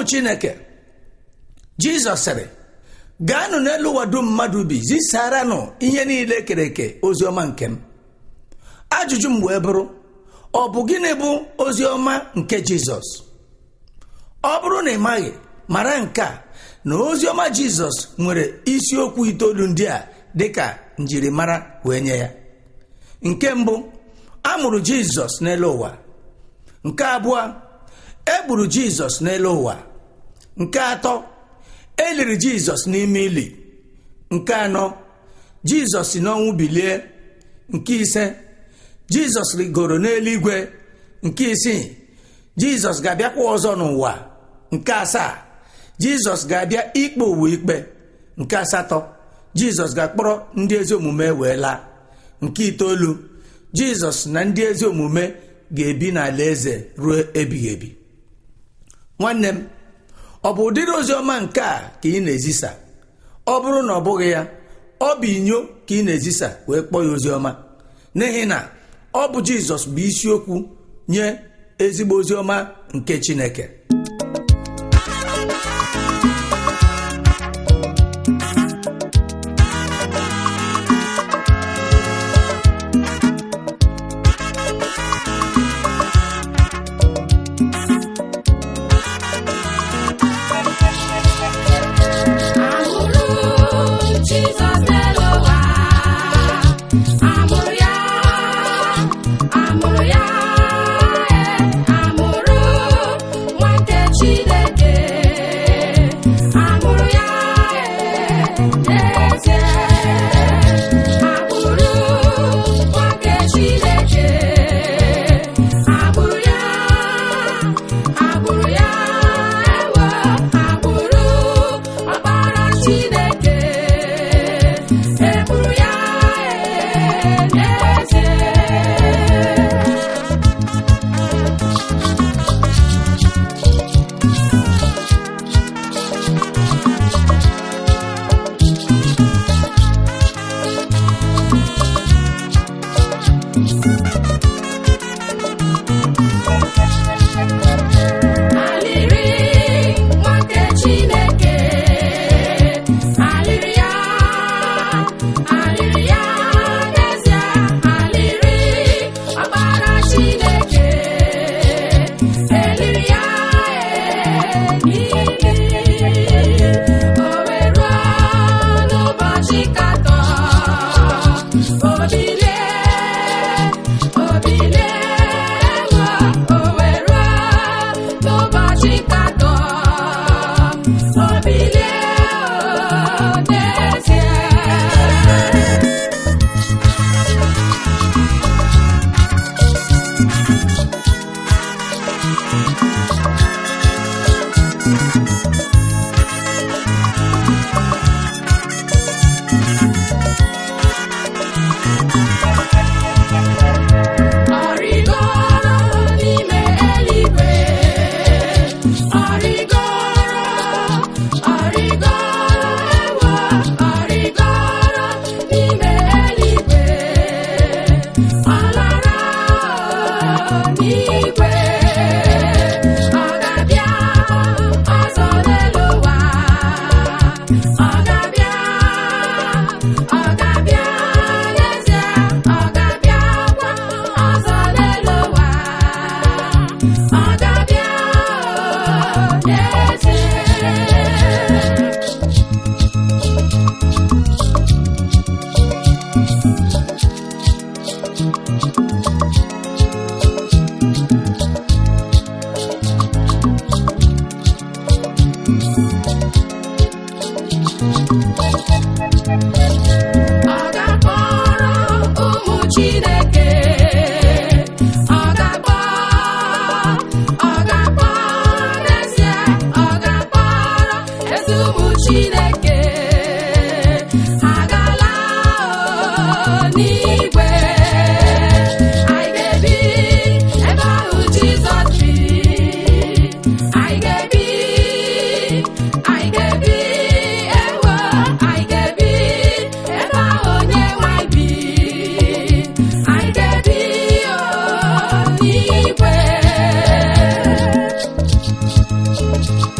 chineke jizọs sịrị gaanụ n'elu ụwa dum mmadụ bi zisaranụ ihe niile kere eke ozi ọma nke m ajụjụ m wee bụrụ ọ bụ gịnị bụ ozi ọma nke jizọs ọ bụrụ na ị maghị mara nke a na ozi ọma jizọs nwere isiokwu itoolu ndị a dịka njirimara wee nye ya nke mbụ a mụrụ jizọs n'elu ụwa nke abụọ e gburu jizọs n'elu ụwa nke atọ e liri jizọs n'ime ili nke anọ jizọs si n'ọnwụ bilie nke ise jizọs rigoro n'eluigwe nke isii jizọs ga-abịakwa ọzọ n'ụwa nke asaa jizọs ga-abịa ikpe ụwa ikpe nke asatọ jizọs ga-akpọrọ ndị ezi omume wee laa nke itoolu jizọs na ndị ezi omume ga-ebi n'ala eze ruo ebighị ebi nwanne m ọ bụ ụdịrị ozi ọma nke a ka ị na-ezisa ọ bụrụ na ọ bụghị ya ọ bụ inyo ka ị na-ezisa wee kpọọ ya ozi ọma n'ihi na ọ bụ jizọs bụ isiokwu nye ezigbo ozi ọma nke chineke Amụrụ Jizọs n'elu ụwa, amụrụ ya, amụrụ ya, ee, amụrụ nwa nke Chineke, amụrụ ya, ee, n'ezie, amụrụ nwa nke Chineke, amụrụ ya, amụrụ ya, ewo, amụrụ ọkpara Chineke, eburu ya, ee, n'ezie. Alịrị nwa nke Chineke, alịrị ya, alịrị ya n'ezie, alịrị ọkpara Chineke, eliri ya n'ili, o wee ruo n'ụbọchị katọ, o bilie, o bilie, ewo, o wee ruo n'ụbọchị katọ, o bilie, o n'ezie. Ọrịgoro n'ime eluigwe, ọrịgoro, ọrịgoro, ewo, ọrịgoro n'ime eluigwe, ọ lara n'igwe, ọ ga-abịa ọzọ n'elu ụwa, ọ ga-abịa, ọ ga-abịa n'ezie, ọ ga-abịakwa ọzọ n'elu ụwa, ọ ga-abịa n'ezie. Ọ ga-akpọrọ ụmụ Chineke, ọ ga-akpọ, ọ ga-akpọ n'ezie, ọ ga-akpọrọ ezi ụmụ Chineke, ha ga-ala n'igwe, anyị ga-ebi ebe ahụ Jizọs bi, anyị ga-ebi, anyị ga-ebi, ewo, anyị ga-ebi ebe ahụ Onyenwe anyị bi, anyị ga-ebi o n'igwe.